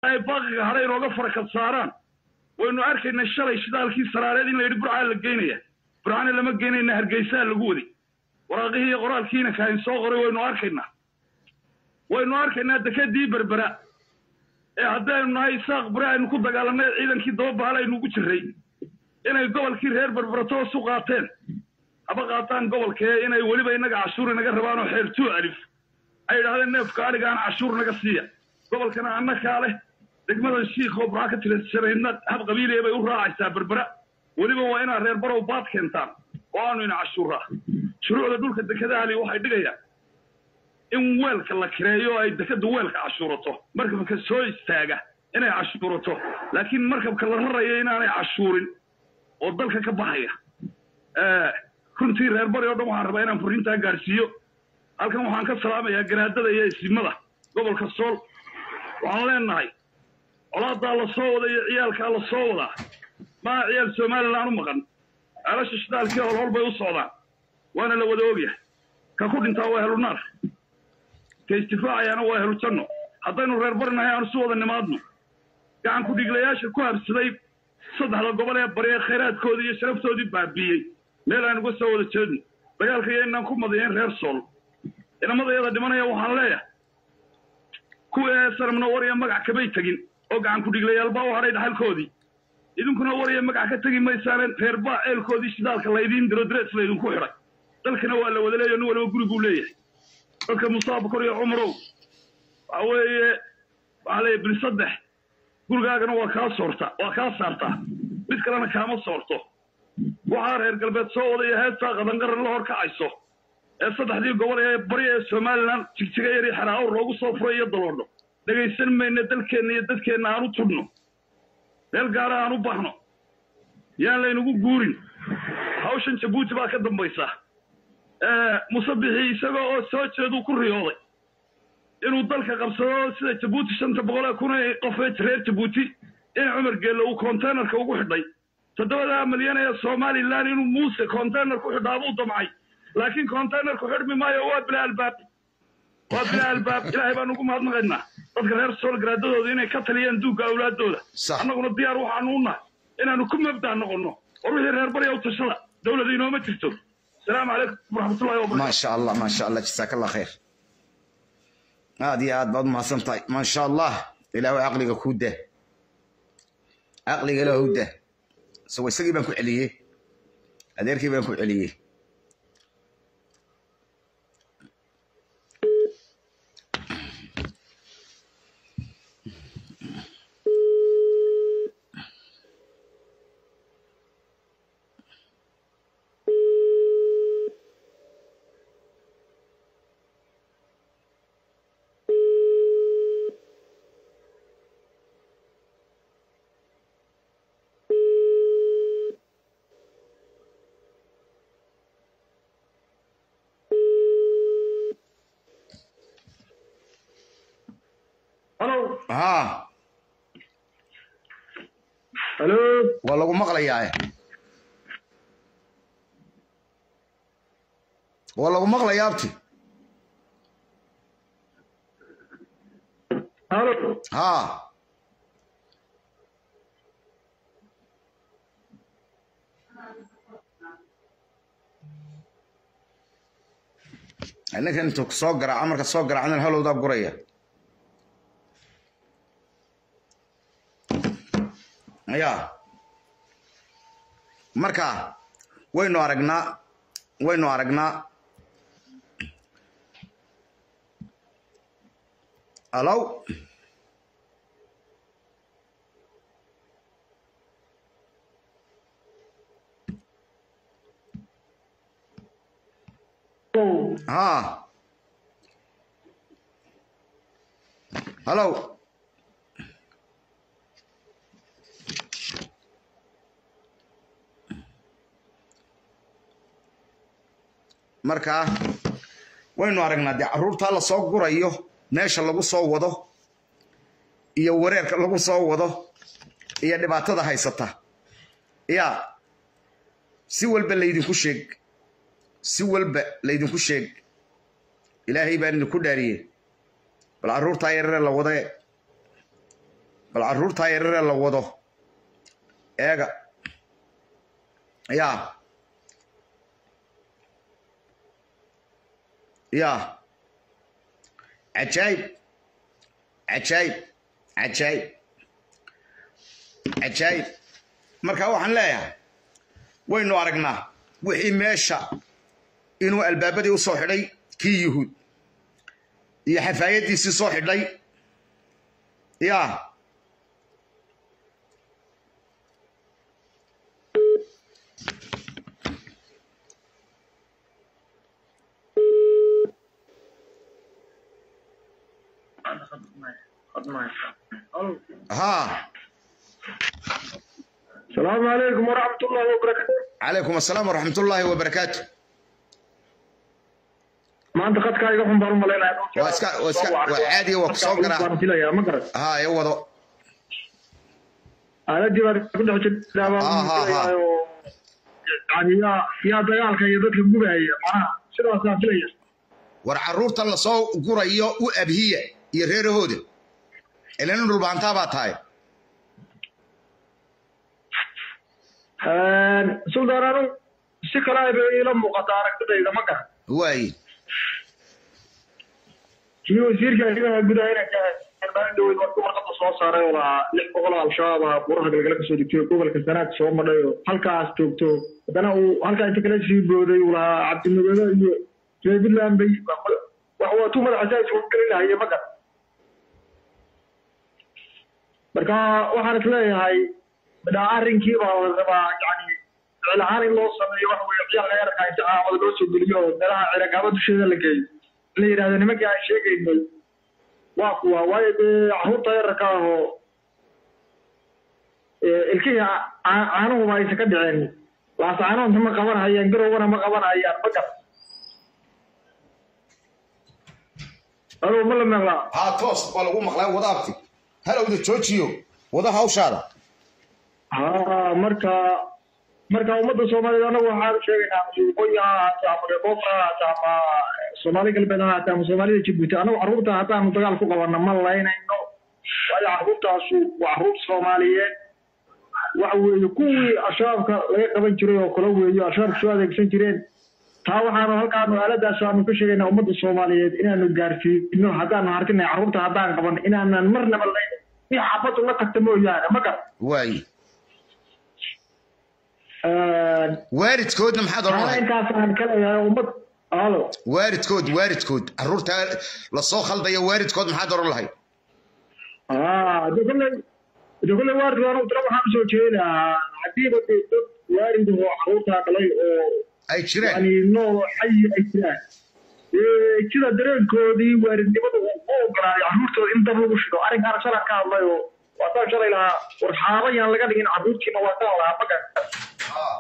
ay baaqiga hadhay inooga farakad saaraan waynu arkaynaa shalay shidaalkii saraareed in la yidhi burcaa la geynaya burcana lama geynayna hargeysaa lagu waday waraaqihii iyo qoraalkiina kaahin soo qoray waynu arkaynaa waynu arkaynaa dekadii berbera ee haddaynu nahay isaaq bure aynu ku dagaalanay ciidankii dababaal aynu ugu jirray inay gobolkii reer berbera toos u qaateen haba qaataan gobolkee inay weliba innaga cashuur inaga rabaan oo xeertuu alif ay idhahdeen neefka adhigaan cashuur naga siiya gobolkana annakaa leh degmadan shiikoo burca ka tirasanaydna hab qabiiliya bay u raacaysaa berbera weliba waa inaad reer barow baad keentaan oo aanu ina cashuuraa shuruucda dhulka dekedahali waxay dhigayaan in weelka la kireeyo ay dekadda weelka cashuurato markabka soo istaaga inay cashuurato laakiin markabka la raraya inaanay cashuurin oo dalka ka baxaya runtii reer bari oo dhan waxaan rabaa inaan furrintaa gaadhsiiyo halkan waxaan ka salaamayaa garaadada iyo isimada gobolka sool waxaan leenahay colaadaa la soo wada iyo ciyaalkaa la soo wadaa maa ciyaal somalilan u maqan ceelasha shidaalkii holhol bay u socdaan waana la wada ogyahay ka ku dhintaa waa helu naar ka istifaacayaana waa helu janno haddaynu reer barinahay aanu si wada nimaadno gacan ku-dhiglayaasha ku habsaday saddexda gobol ee bari ee khayraadkoodii iyo sharaftoodii baabiiyey meel aan uga soo wada jeedno dagaalka iyo inaan ku madayayn reer sool inamadayada dhimanaya waxaan leeyahay kuwii ee sanamna wariya magac kamay tegin oo gacan ku-dhiglayaalbaa u hadhay dhaxalkoodii idinkuna wariya magac ka tegi maysaane reer baa ceelkoodii shidaalka laydiin diro darees laydinku xidhay dalkana waa la wada leeyaho nin waliba guriguu leeyahay dadka musaab kor iyo cumarow waxa weeye waxaa leeyahy bil saddex gurigaagana waa kaa soorta waa kaa saartaa mid kalena kaama soorto waxaa reer galbeed soo wadaya heestaa qadanqaran la hor kacayso ee saddexdii gobol ee bari ee somalilan jigjiga yar iyo xeraawr loogu soo furay iyo daloodho dhegaysan mayna dalkeenna iyo dadkeenna aan u tudhno meel gaara aan u baxno yaan laynagu guurin hawshan jabuuti baa ka dambaysa musabixii isagoo oo soo jeeduu ku riyooday inuu dalka qabsado sida jabuuti shanta boqol ee kun ee qof ee reer jabuuti in cumar geelle uu containerka ugu xidhay toddobadaa milyan ee somalilan inuu muuse container ku xidhaa buu damcay laakiin containerku xidhmi maayo waa bila albaab waa bila albaab ilaahay baan ugu mahadnaqaynaa dadka reer sool garaadadooda inay ka taliyaan duugga awlaadooda annaguna diyaar waxaanu u nahay inaanu ku mabdaa noqonno war wixii reer barya u tashada dowlada inooma jirto السلام عليكم ورحمة الله وبركاته ما شاء الله ما شاء الله جزاك الله خير هذه هاد بعض ما سنتاي ما شاء الله إلى عقلك كوده عقلك له هوده سوى سقي بنكو عليه أديرك بنكو عليه هلو ها هلو والله قوم مقليا والله قوم مقليا ابتي هلو ها ninka intuu soo garaaco marka soo garaacdan halowdaa guraya ya marka waynu aragnaa waynu aragnaa alow ها هلو markaa waynu aragnaa dee carruurtaa la soo gurayo meesha lagu soo wado iyo wareerka lagu soo wado iyo dhibaatada haysata yaa si walba laydinku sheeg si walba laydinku sheeg ilaahay baan idinku dhaariyey bal carruurtaa yarare la wade bal carruurtaa yararee la wado eega yaa yaa cajaayib cajaayib cajaayib cajaayib marka waxaan leeyahay waynu aragnaa wixii meesha inuu albaabadii u soo xidhay kii yuhuud iyo xafaayadiisii soo xidhay yaa ها السلام عليكم ورحمة الله وبركاته عليكم السلام ورحمة الله وبركاته ما أنت قد كاي قفن بارم ملينا واسكا واسكا وعادي وكسو قرا يا مقرد ها يوضو أنا دي بعد كل حاجة دابا آه، آه، آه. يعني يا يا دجال كي يدك الجبهة هي معناها شنو أصلا فيليا war carruurta la soo gurayo u abhiya iyo reerahooda ilana dhulbaantaa baa tahay سلطان أنا سكلا يبي لما قطارك كده إذا ما كان waaye kii wasiirka ayaga gudaha karbaan dhoweyd markuu warqada soo saaray oo lahaa lix boqol oo al-shabaab ah buraha galgala kasoo degtay gobolka sanaad soo madhay oo halkaas joogto haddana uu halkaa inta kala sii booday uu lahaa cabdimagado iyo reer puntland bay wax waatuu madaxa saa isugu gelin lahaye ma garan marka waxaan is leeyahay midhaa arrinkii baa la rabaa yani ficil ahaan in loo sameeyo waxa weye ciyaalka yarka inta caamada loo soo geliyo oo meelaha ciragaaba dusheeda la geeyo in la yidhahdo nimankii aan sheegaynay waa kuwa waayo dee caruurta yararka ah oo ilkihii caa- caanuhuba aysan ka dhiceen laas caanuhunta ma qabanhayaan garowgana ma qabanhayaan ma gar adoo ma la meeqlaa haa toos waa lagu maqlaa wada abti halowda joojiyo wada hawshaada ha marka marka ummadda soomaaliyeed anagu waxaan sheegaynaa waqooyi ha ahaate ama reeboofra ha ahaate ama soomaali galbeed ha ahaate ama soomaalida jabuuti anagu carruurta haddaanu dagaal ku qabanno ma laynayno waayo carruurtaasu waa carruur soomaaliyeed waxa weeye kuwii ashaabka laga qaban jiray oo kale weeyo ashaabka soo adeegsan jireen taa waxaanu halkaanu aaladaas aanu ka sheegaynaa ummadda soomaaliyeed inaanu gaarsiino haddaanu hartinay carruurta haddaan qaban inaanan marnaba layn si xabadu la tagta mooyaane ma gar waaye waalidkoodna maxaad oran Ana lahayd intaasaan ka leeyahay ummad alo waalidkood waalidkood carruurta lasoo khaldaya waalidkood maxaad oran lahayd ah de kolley de kolley waalidku anu tira waxaan usoo jeedaa haddiiba dee dad waalid oo carruurtaa dhalay oo ay jiraan yani nool oo xayi ay jiraan ee sida dareenkoodii waalidnimada uu u ogolaaday carruurtooda in dab lagu shido arrinkaana shalan ka hadlay oo waataan shalay lahaa war xaaba yaan laga dhigin carruurtiina waa kaan lahaa magan Haa.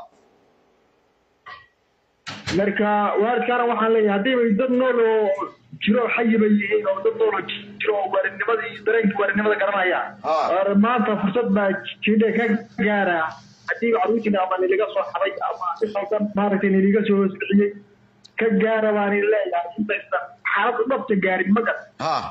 marka waalidkaana waxaan leeyahay haddii bay dad nool oo jiro xayi bay yihiin oo dad nool oo jiro oo waalidnimadii iyo dareenkii waalidnimada garanayaan Ah. war maanta fursad baa jidhe ka gaara haddii carruurtiina ama niliga soo xaday ama si khaldan maaragtay niliga soo hoosbixiyey ka gaara baan idin leeyahay intaysan xaalad dhabta gaarin magan haa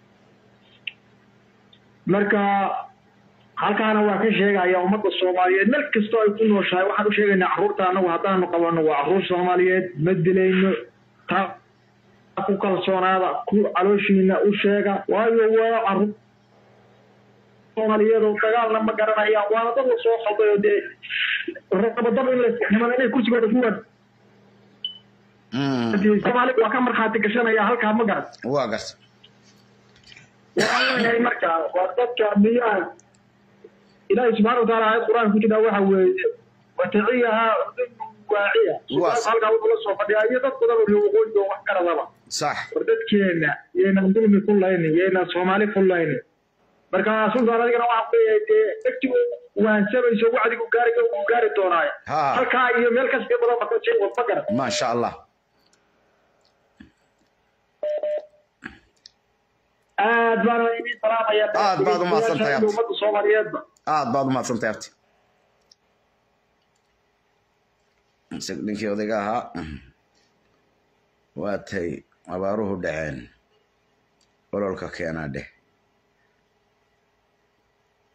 marka halkaana waa ka sheegaya ummadda soomaaliyeed meel kastoo ay ku nooshahay waxaan u sheegaynaa carruurta annagu haddaanu qabanno waa carruur soomaaliyeed ma dilayno taa ku kalsoonaada ku calooshiina u sheega waayo waa carruur soomaaliyeed oo dagaalna ma garanayaan waana dad la soo khalday oo dee rabadaba in laisximada inay kursigooda ku waan Mm, soomaali waa ka markhaati gashanaya halkaa ma garan waa garta waxaan leeyahay marka waa dadka miyaa ilaahi subxaana wataala aayad qur-aan ku jirtaa waxa weeye wataciyaha waaciya Waas. halkaa wuxuu la soo fadhiyaa iyo dad badan oo waqooyiga wax karadaba sax war dadkeena yaynan dulmi ku laynin yaynan soomaali ku laynin marka sultaan adigana waxaan leeyahay dee dhegtigu waansamayso wacdigu gaariga uu gaari doonaayo Ha. halkaa iyo meel kasta badan baka sii wad ma garan maasha allah aad baana idin salaamaya Aad baad u mahadsantahay, Abdi. ummadda soomaaliyeedba aad baad u mahadsantahay abti isag ninkii odayga ahaa waatay abaaruhu dhaceen ololka keenaa dheh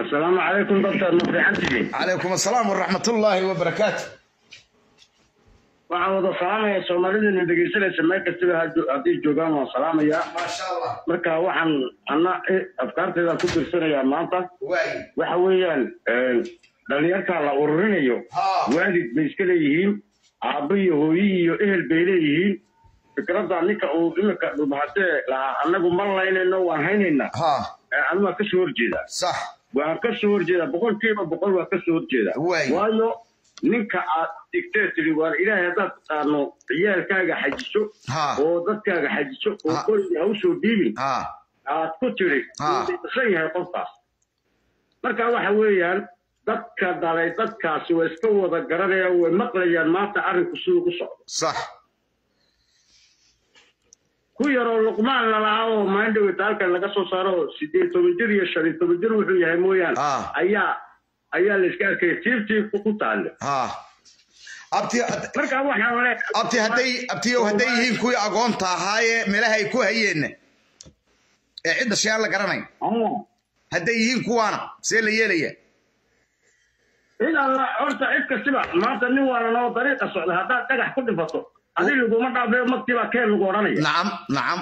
السلام عليكم دكتور مفري حنتي calaykum asalaam waraxmatullaahi wabarakaatu waxaan wada salaamaya soomaalidana dhegeysanaysa meel kastaba haddu- haddii joogaan waan salaamayaa maasha allah marka waxaan ana afkaarteeda ku dirsanayaa maanta waay waxa weeyaan dhalinyarta la ururinayo Haa. waalid bay iska leeyihiin aabbo iyo hooyi iyo ehel bay leeyihiin fikradda ninka uu imika dhubhatee lahaa annagu ma laynayno waan haynaynaa ha anu waa kasoo horjeedaa sax waan ka soo horjeedaa boqolkiiba boqol waa ka soo horjeedaa Waay. waayo ninka aad digtee tiri waar ilaahay haddaad taqaano ciyaalkaaga xajiso Ha. oo dadkaaga xajiso oo Ha. qoriga ha usoo dhiibin ha aad ku tiri Ha. wuu dhisan yahay qofkaas marka waxa weeyaan dadka dhalay dadkaasi way iska wada garanayaan way maqlayaan maanta arrinku siduu ku socdo sax ku yaroo luqmaan lalahaa oo maindhawita halkan laga soo saaro oo sideed toban jir iyo shan iyo toban jir wuxuu yahay mooyaane Ah. ayaa ayaa la iska arkaya tiirtii ku taale ha abti marka waxaan le abti hadday abtiyow hadday yihiin kuwii agoonta ahaayee meelaha ay ku hayeenna ee cidda shayaan la garanayn Ah. hadday yihiin kuwaana see la yeelaya cid alla horta cid kastiba maanta nin waalan oo dariiqa socda haddaad dhagax ku dhifato adi laguma dhaafeyo magtiibaa keen lagu odhanaya nacam nacam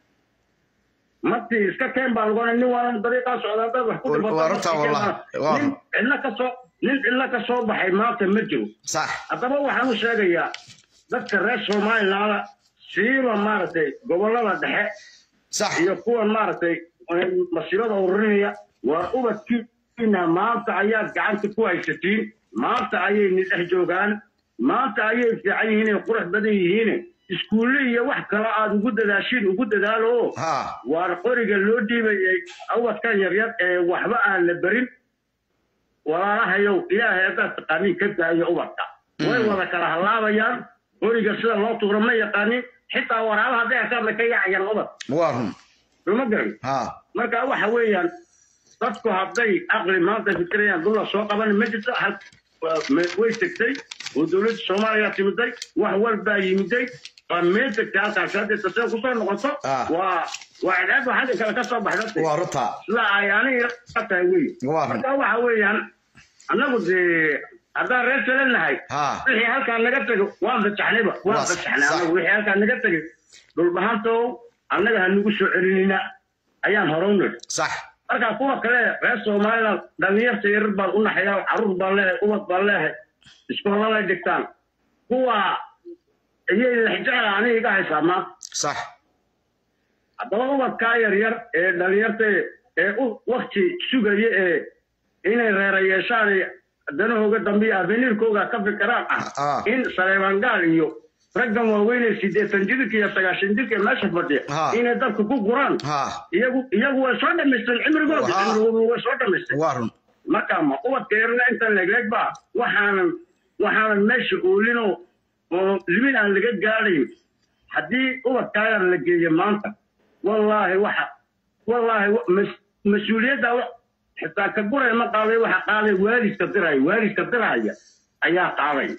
magtii iska keen baa lagu odhanaya nin waalan dariiqaa socda haddaad wax ku Waa- dhifato waa runtaa magtii keen wallahi. baa- Waa nin run. cidla ka soo nin cidla ka soo baxay maanta ma jiro sax haddaba waxaan u sheegayaa dadka reer somalilaanda siiba maaragtay gobollada dhexe sax iyo kuwan maaragtay masiibada ururinaya waa ubadkiina maanta ayaad gacanta ku haysatiin maanta ayay nidhex joogaan maanta ayay fiican yihiin ay qurux badan yihiin iskuulle iyo wax kale aad ugu dadaashiin ugu dadaalo oo ha waar qoriga loo dhiibayay ubadkan yaryar ee waxba aan la berin walaalahayow ilaahay haddaad taqaaniin ka daayo ubadka way wada kala hallaabayaan qoriga sida loo tuuro ma yaqaanin xitaa waraabaha hadday arkaan bay ka yaacayaan ubad waa run suma garan ha marka waxa weeyaan dadku hadday aqli maanta fikirayaan dulla soo qaban ma jirto hal waa- way tegtay oo dowladda soomaaliya timiday wax walbaa yimiday waa meel tegtay halkaasi hadday tasee kusoo noqoto Ah. waa waa cidhaad waa xagga kale ka soo baxda waa runta sida ay aniga ka tahay wey Waa run. marka waxa weeyaan annagu dee haddaan reer kale nahay Ha. wixii halkaan naga tego waan fajaxnayba waan Waa fajaxnay sax. annagu wixii halkaan naga tegay dhulbahantow annaga ha nagu soo celinina ayaan hore u nidhi sax marka kuwa kale reer somaliland dhalinyarta yarar baan u naxaya caruur baan leehay ubad baan leehay iskoollalay dhigtaan kuwa iyay lexjecla aniga iga haysaa maanta sax haddaba ubadkaa yaryar ee dhalinyarta ee u wakti sugaya ee inay reera yeeshaan ee danahooga dambe iyo avenirkooga ka fikiraan Ah. ah in saleemaan gaal iyo raggan waaweyn ee siddeetan jirka iyo sagaashan jirka ee meesha fadhiya Ah. inay dalka ku guraan ha iyagu iyagu way soo dhamaysteen cimrigooda Waa. cimrigoodu way soo dhamaysteen waa run marka ma ubadka yarna inta legleg ba waxaanan waxaanan meesha oolinoo oo limin aan laga gaadayn haddii ubadkaa yar la geeyo maanta wallaahi waxa wallaahi wa- mas- mas-uuliyadda wa- xitaa ka guray ma qaaday waxa qaaday waalidka diraya waalidka diraya ayaa qaaday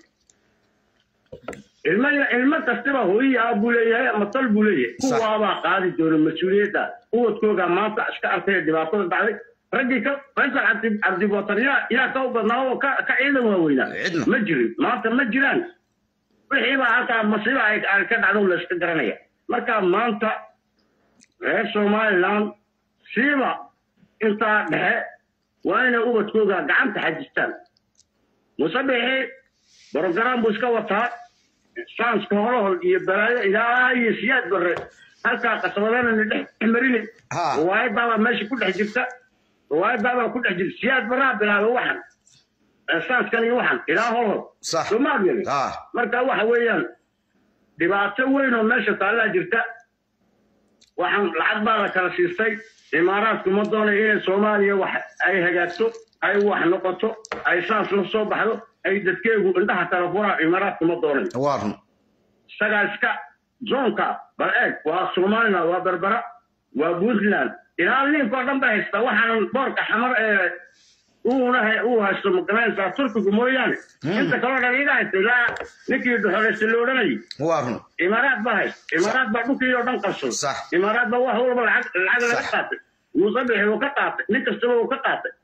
ilmo ilmo kastaba hooyihi ah buu leeyahay ama tal buu leeyahay Sax. kuwaabaa qaadi doona mas-uuliyadda ubadkooga maanta iska arkaya dhibaatada dhacday raggii ka faysal cabdi cabdibotar yaa yaa ka u badnaa oo ka ka ciidan waaweynaa Cidna. ma jirin maanta ma jiraan wixiibaa halkaa masiiba ay ay ka dhacdo la iska garanaya marka maanta reer somaliland siiba intaa dhexe waa inay ubadkooga gacanta xajistaan musabixi brogram buu iska wataa saanska holahol iyo balaayo ilaa iyo siyaad bare halkaa qasabadana dhex marini Ha. riwaayadaabaa meesha ku dhex jirta riwaayadaabaa ku dhex jirta siyaad baraa bilaaba waxan Eh, saanskan iyo waxan ilaa holhol Sax. soomaad yeli ha marka waxa weeyaan dhibaato weyn oo meesha taallaa jirta waxaan lacag baa la kala siistay imaaraadku ma doonayo inay soomaaliya wax ay hagaagto ay wax noqoto ay saas la soo baxdo ay dadkeegu indhaha kala furaan imaaraadku ma doonayo waa run isagaa iska zoonka bal eeg waa somaliland waa berbera waa puntland ilaa liinkoo dhan bay haystaa waxaanan boorka xamar ee uuna uu haysto magaranaysaa turkigu mooyaane inta kaloo dhan iga haysta ilaa ninkii dhuxolaysta la odhanayay waa run imaaraad baa haysta imaaraad baa dhulkii oo dhan qabsada Sax. imaaraad baa wax walba lacag lacag laga Sax. qaatay muusabixi uu ka qaatay nin kastaba uu ka qaatay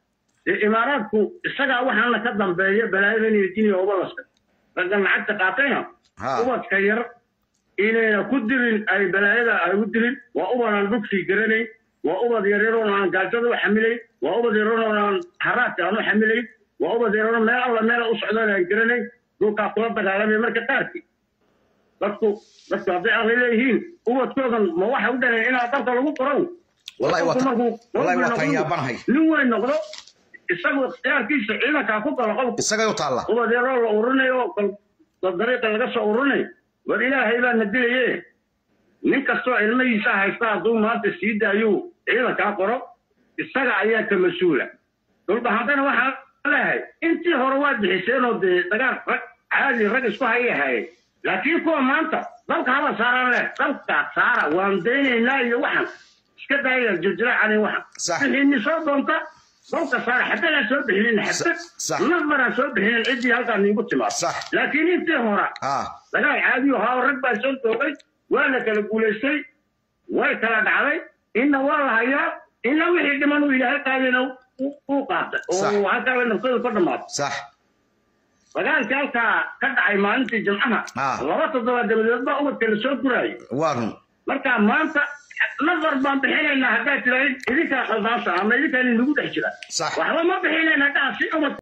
dee imaaraadku isagaa waxaana ka dambeeya balaayadan iyo diniya ubalaska ragga lacagta qaatayna Ha. ubadka yar inayna ku dilin ay balaayada ay u dilin waa ubad aan dhugsii garanayn waa ubad yaryaroon aan gaajada u xamilayn waa ubad yaryaroon aan haraadka aan u xamilayn waa ubad yaryaroon meel alla meela u socdaan aan garanayn dhulkaa kula dagaalamaya marka qaarkii dadku dadku hadday aqli leeyihiin ubadkoodan ma waxa u dhaleen inaa dalka lagu qoro Wallahi waa Qofku ta- markuu- wallahi waa markuu tan noqdo- yaabanahay. nin weyn noqdo isagu ikhtiyaarkiisa ciidankaa ku galo qofku isagay u taalla ubad yaroo la urinayo oo kal- dal dariiqa laga soo urinayo war ilaahay baa na dilaye nin kastoo ilmahiisa haysta hadduu maanta sii daayuu ciidankaa qoro isaga ayaa ka mas-uula dhulbahantana waxaa leeyahay intii hore waa bixiseenoo dee dagaal rag caadi rag isku hayay hayay laakiin kuwa maanta dalka hala saaraan leh dalka saara waan daynaynaa iyo waxan iska daaya jirjiraacan waxan Sax. bixiini soo doonta dalka saara xabadaan soo bixinin xabad Sax. namaraan soo bixinin ciddii halkaa niigu timaado Sax. laakiin intii hore ah dagaal caadi ahaa oo rag baa soo toogay waa la kala guulaystay way kala dhacday inna waa la hayaa inna wixii dhiman uu ilaahay qaadayna u- uu qaatay Sax. oo halkaa bay naftada ka dhammaatay sax dagaalkii halkaa ka dhacay maalintii jimcaha Ah. laba toddobaad dabadeed baa ubadka la soo guraayo waa run marka maanta nafar baan bixinaynaa haddaad tiraahid idinkaa khaldaansa ama idinkaa inagu dhex jira Sax. waxba ma bixinayna haddaa si ubad